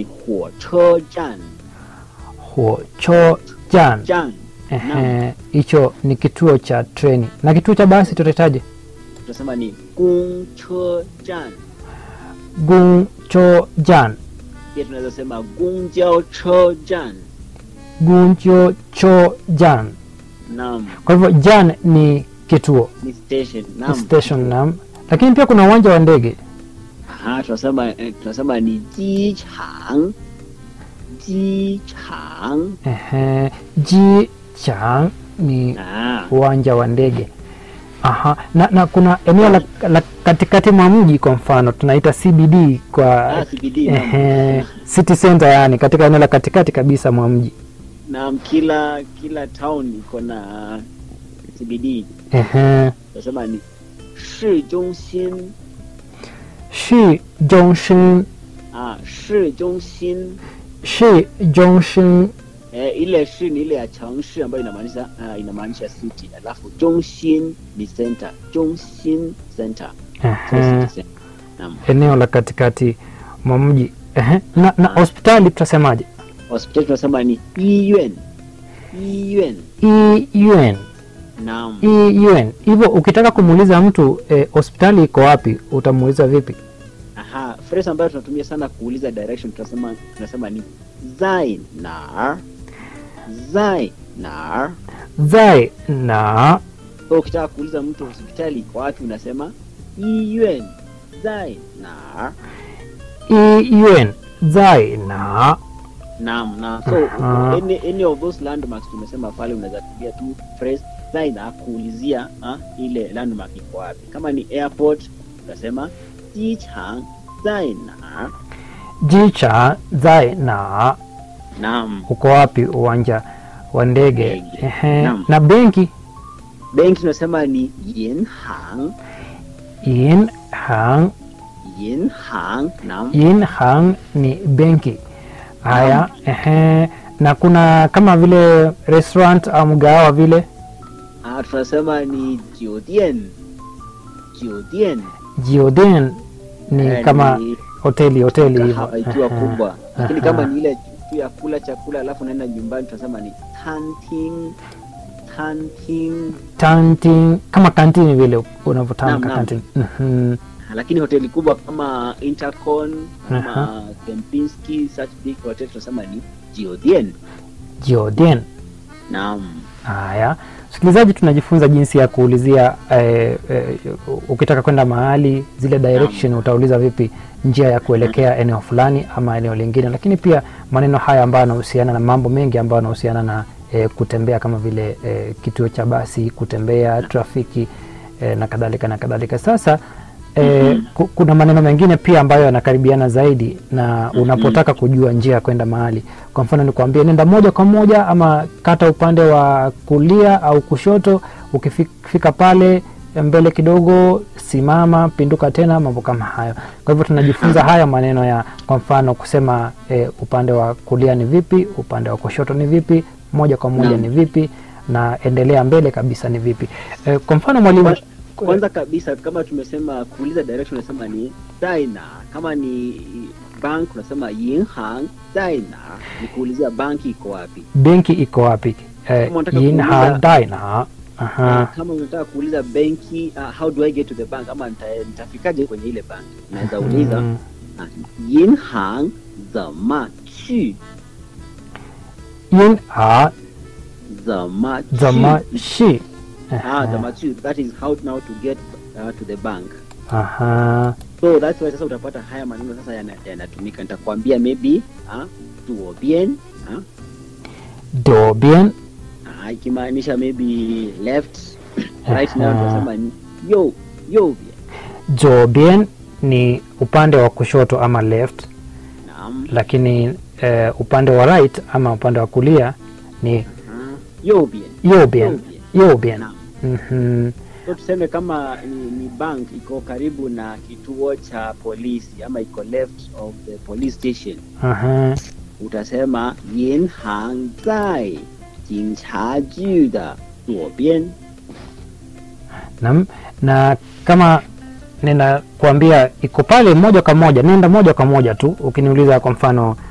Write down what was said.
ni huocho jan huocho jan jan Ehe, hicho ni kituo cha treni na kituo cha basi tutahitaji tunasema ni gongche jan guncho jan pia tunaweza sema gongjao che jan guncho cho jan naam kwa hivyo jan ni kituo ni station naam station nam lakini pia kuna uwanja wa ndege Aha, tunasema eh, tunasema ni jichang jichang Ehe, ji chang ni ah uwanja wa ndege Aha. Na, na kuna eneo la, la katikati mwa mji kwa mfano tunaita CBD kwa ah CBD naam ehe, city center yani katika eneo la katikati kabisa mwa mji naam kila kila town iko na CBD Ehe. tunasema ni shi jongxin shi Junction ah shi jongxin shi Junction eh, ile shi ni ile ya changshi ambayo inamaanisha uh, inamaanisha city alafu jongxin ni center jongxin center so Ehe. city center naam eneo la katikati mwa mji Ehe. na, na hospitali tutasemaje hospitali tunasema ni iyuan iyuan EUN naam EUN hivyo ukitaka kumuuliza mtu eh, hospitali iko wapi utamuuliza vipi aha phrase ambayo tunatumia sana kuuliza direction tunasema tunasema ni zai nar zai nar zai na so ukitaka kuuliza mtu hospitali iko wapi unasema iyuan zai nar EUN zai na naam na so Aha. any, any of those landmarks tumesema pale unaweza tumia tu phrase zai na kuulizia ah, ile landmark iko wapi kama ni airport utasema jichang zai nar jicha zai na naam uko wapi uwanja wa ndege Ndege. Ehe. Naam. na benki benki tunasema ni yinhang in hang yinhang naam in hang ni benki haya ehe. na kuna kama vile restaurant au mgahawa vile ah, tunasema ni jiodian jiodian jioden ni Eh, kama ni hoteli hoteli kahawa hivyo ikiwa Ehe. kubwa lakini Aha. kama ni ile tu ya kula chakula alafu unaenda nyumbani tunasema ni tanting tanting Tantin, kama kantini vile unavyotamka Naam, naam. kantini Mhm. lakini hoteli kubwa kama intercon Aha. kama kempinski such big hotel tunasema ni jiodian jioden naam haya msikilizaji tunajifunza jinsi ya kuulizia eh, eh, ukitaka kwenda mahali zile direction utauliza vipi njia ya kuelekea eneo fulani ama eneo lingine lakini pia maneno haya ambayo yanahusiana na mambo mengi ambayo yanahusiana na eh, kutembea kama vile eh, kituo cha basi kutembea trafiki eh, na kadhalika na kadhalika sasa E, ku- kuna maneno mengine pia ambayo yanakaribiana zaidi na unapotaka kujua njia ya kwenda mahali kwa mfano nikuambie nenda moja kwa moja ama kata upande wa kulia au kushoto ukifika pale mbele kidogo simama pinduka tena mambo kama hayo kwa hivyo tunajifunza haya maneno ya kwa mfano kusema e, upande wa kulia ni vipi upande wa kushoto ni vipi moja kwa moja Naam. ni vipi na endelea mbele kabisa ni vipi e, kwa mfano mwalimu Kwa- kwanza kabisa kama tumesema kuuliza direction unasema ni daina kama ni bank unasema yinhang daina ni kuulizia banki iko wapi benki iko wapi eh, Kama unataka yin kuuliza- ha dai na aha kama unataka kuuliza benki uh, how do i get to the bank ama nita- nitafikaje kwenye ile bank unaweza uliza Mm. uh, yinhang zama chu yin ha zama chu zama shi ah zama chu that is how now to get uh, to the bank aha so that's why sasa utapata haya maneno sasa yana- yanatumika nitakwambia maybe uh, tuobien uh, do bien Ah, ikimaanisha maybe left right now Aha. tunasema ni yo yo bien jo bien ni upande wa kushoto ama left naam lakini eh, upande wa right ama upande wa kulia ni Ah, yo bien yo yo bien bien yo bien naam Mhm. so tuseme kama ni, ni bank iko karibu na kituo cha polisi ama iko left of the police station Aha. utasema yin hang zai jing cha ju da zuo bian Naam. na kama ninakwambia iko pale moja kwa moja nenda moja kwa moja tu ukiniuliza kwa mfano